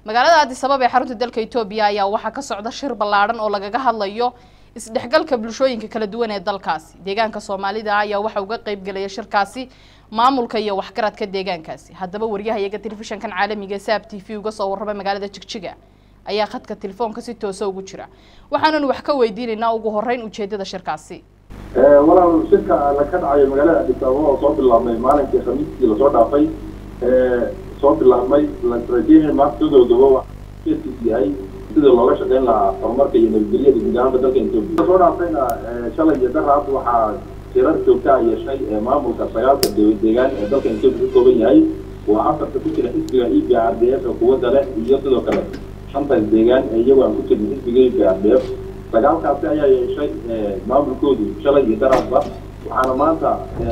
magaalada addis ababa ee xarunta dalka etoobiya ayaa waxaa ka socda shir ballaadhan oo lagaga hadlayo isdhexgalka bulshooyinka kala duwan ee dalkaasi deegaanka soomaalida ayaa waxa uga qeyb gelaya shirkaasi maamulka iyo waxgaradka deegaankaasi haddaba waryahayaga telefishankan caalamiga ee saab t v uga soo warramay magaalada jigjiga ayaa khadka telefoonka si toosa ugu jira waxaanan wax ka weydiinaynaa ugu horeyn ujeedada shirkaasi walaal shirka la ka dhacayo magaalada addis ababa oo soo bilaabmay maalinkii khamiistii lasoo dhaafay soo bilaabmay lastrategia maaqsadoodaba keedkiis yahay sidii looga shaqeyn lahaa horumarka iyo nabadgelyada guud ahaanba dalka etoobiya soo dhaafayna shalay iyo daraad waxaa shirar joogtaa yeeshay maamulka sagaalka deegaan ee dalka etoobiya ka kooban yahay waa afarta ku jira xisbiga e b r d f ee quwadda leh iyo sidoo kale shantaas deegaan ee iyagu aan ku jirin xisbiga e b r d f sagaalkaasi ayaa yeeshay maamulkoodu shalay iyo daraadba waxaana maanta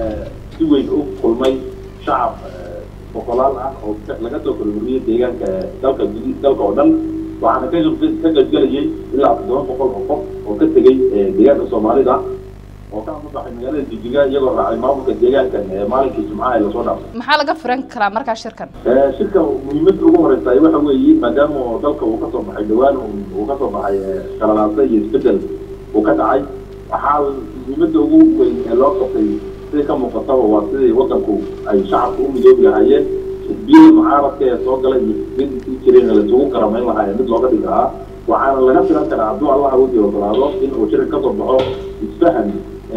si weyn u kulmay shacab boqolaal ah oo laga soo kororiyey deegaanka dalka dalka oo dhan waxaana ka ka qaybgelayay ilaa toddoba boqol oo qof oo ka tegey deegaanka soomaalida oo ka amabaxay magaalada jijiga iyagoo raacay maamulka deegaankan maalinkii jimcaha ee lasoo dhaafay maxaa laga firan karaa markaa shirkan shirka muhiimadda ugu horeysa waxa weeye maadaama dalka uu kasoo baxay dhawaan uu kasoo baxay qalalaasa iyo isbedel uu ka dhacay waxaa muhiimadda ugu weyn ee loo qabtay sida ka muuqataba waa sidii wadanku ay shacabka u midoobi lahaayeen xisbiyada mucaaradka ee soo galay iyo xisbiyadii sii jireen laisugu karamayn lahaa ee mid looga dhigi lahaa waxaana laga filan karaa hadduu allah awodii ogolaado in uu shirka kasoo baxo isfahan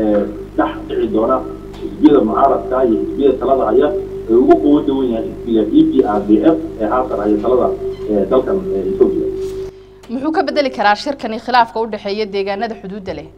dhex dhici doona xisbiyada mucaaradka iyo xisbiyada talada haya ee ugu quwo dawan yahay xisbiga e p r d f ee haatan haya talada dalkan etoobiya muxuu ka bedeli karaa shirkani khilaafka udhexeeya deegaanada xuduudda leh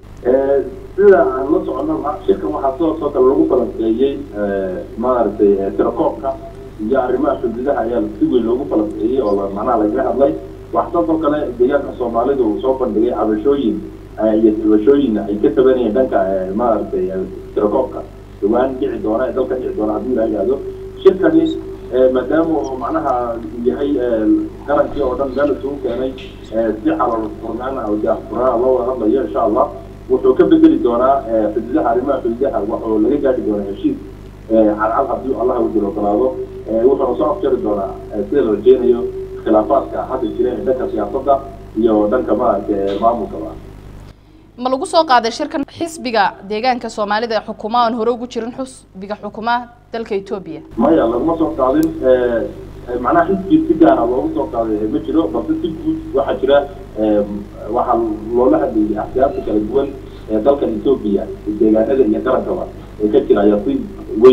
sida aan la socono shirkan waxaa sidoo soo kale lagu falanqeeyey maaragtay tirakoobka iyo arrimaha xuduudaha ayaa si weyn loogu falanqeeyey oo macnaha lagaga hadlay waxaa sidoo kale deegaanka soomaalida uu soo bandhigay cabashooyin iyo tabashooyin ay ka tabanayeen dhanka maaragtay tirakoobka dhawaan dhici doona ee dalka dhici doona haddii la yidhaahdo shirkani maadaama uu macnaha yahay qarankii oo dhan meel isugu keenay si xalal furnaana oo daahfurnaa loo wada hadlayo insha allah wuxuu ka bedeli doonaa xuduudaha arrimaha xuduudaha wuxuu laga gaari doonaa heshiis cadcad haddii allah wadil ogolaado wuxuuna soo afjari doonaa sida la rajeynayo khilaafaadka hadda jireen ee dhanka siyaasadda iyo dhanka maaragtay maamulkaba ma lagu soo qaaday shirkan xisbiga deegaanka soomaalida ee xukuma aan hore ugu jirin xisbiga xukuma dalka etoobiya maya laguma soo qaadin macnaha xisbi si gaara loogu soo qaaday ma jiro balse si guud waxaa jira waxaa loola hadlayay axsiyaabta kala duwan ee dalkan etoobiya deegaanada iyo qarankaba ee ka jira ayaa si weyn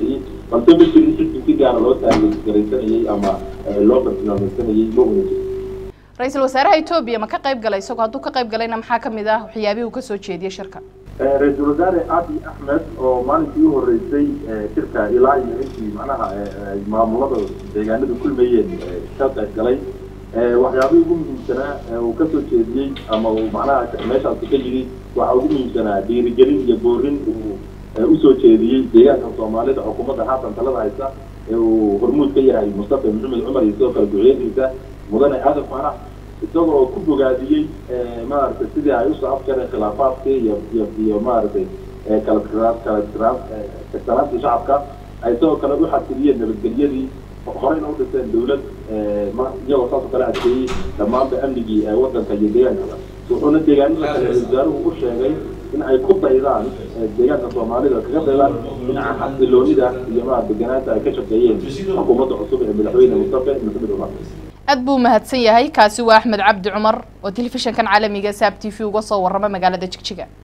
balse ma jirin xisbi si gaara loo taageeraysanayay ama loo bartilmaameysanayay ma una jirin ra-iisul wasaaraha etoobiya ma ka qayb galay isagoo hadduu ka qayb galayna maxaa kamid ah waxyaabihii uu kasoo jeediyey shirka ra-iisul wasaare abi axmed oo maalinkii u horeysay shirka ilaa iyo intii macnaha maamulada deegaanada kulmayeen ka qayb galay waxyaabihii ugu muhiimsanaa uu kasoo jeediyey ama uu macnaha meeshaasi ka yidhi waxaa ugu muhiimsanaa dhiirigelin iyo boorin uu usoo jeediyey deegaanka soomaalida xukuumadda haatan talada haysa ee uu hormuud ka yahay mustafa maxamed cumar iyo sidoo kale duciyadiisa mudane aadan faarax isagoo ku bogaadiyey maaragtay sidii ay usoo afjareen khilaafaadkii iyo iyo iyo maaragtay kala kala kagsanaantii shacabka ay sidoo kale u xasiliyeen nabadgelyadii horeyna u dhiseen dawlad iyagoo saasoo kale adkeeyey dhammaanba amnigii wadanka iyo deegaankaba wuxuuna deegaanada kale wasaaruhu u sheegay in ay ku daydaan deegaanka soomaalida kaga daydaan dhinaca xasiloonida iyo maa deganaanta ay ka shaqeeyeen xukuumadda cusub ee madaxweyne mustafa maxamed cumar aad buu mahadsan yahay kaasi waa axmed cabdi cumar oo telefishankan caalamiga saab t v uga soo warrama magaalada jigjiga